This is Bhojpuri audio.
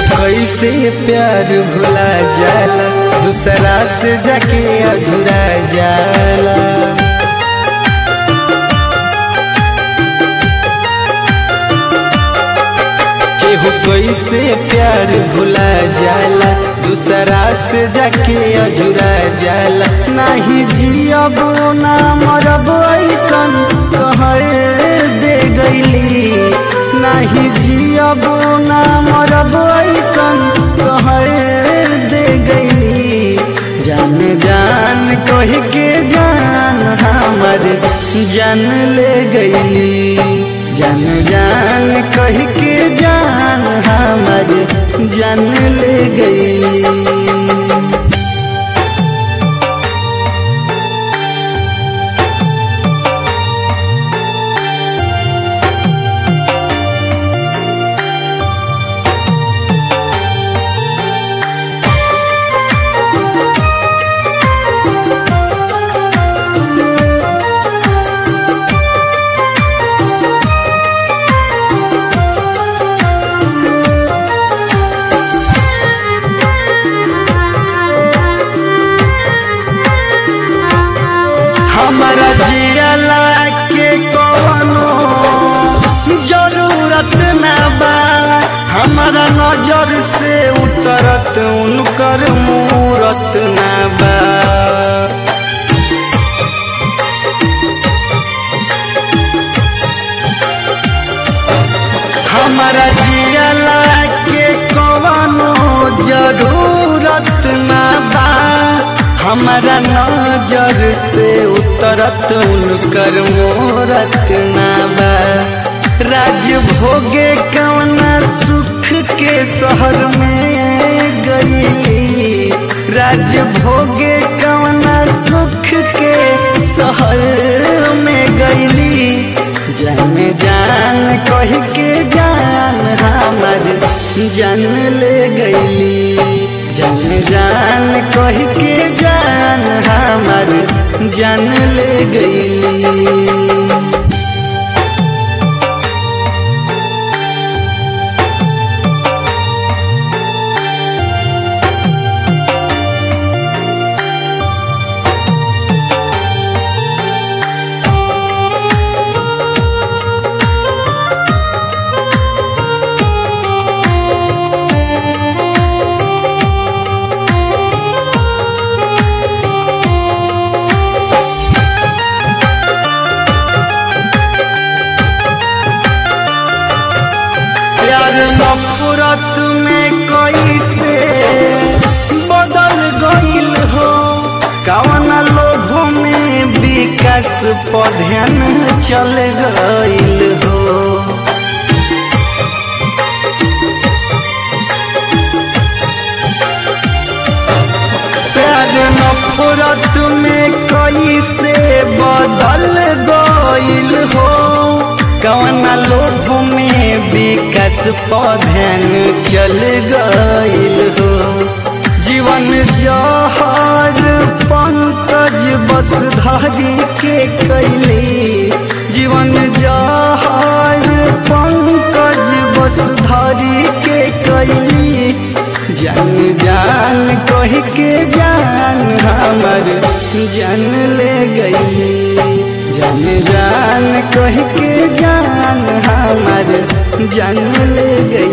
कैसे प्यार भुला जाला दूसरा से जाके अधूरा जाला केहू कैसे प्यार भुला जाला दूसरा से जाके अधूरा जाला नाही जियब ना मरब ऐसन कहे दे गईली नाही जियब ना मरब ऐसन कहे दे गईली जान जान कह के जान हमर जान ले गईली जान जान कह के जान हमर जान ले गई हमारा जियला के कवनो जरूरत ना बा हमारा नजर से उतरत उनकर मूरत ना बा हमारा जियला के कवनो जरूरत ना बा हमारा नजर से उतरत उनकर मोरत ना बा राज भोगे कवना सुख के शहर में गई राज भोगे कवना सुख के शहर में गईली जान जान कह के जान हमर जान ले गईली जान जान कह के जान हमर जान ले गईली प्यार नफरत में कैसे बदल गईल हो कवन लोभ में विकास पधन चल गईल हो प्यार नफरत में कैसे बदल गईल हो कवन लोभ में विकास पधन चल गईल हो जीवन जहर पंकज बस धारी के कैली जीवन जहर पंकज बस धारी के कैली जान जान कह के जान हमर जान ले गई जान जान कह के जान हमर जान ले गई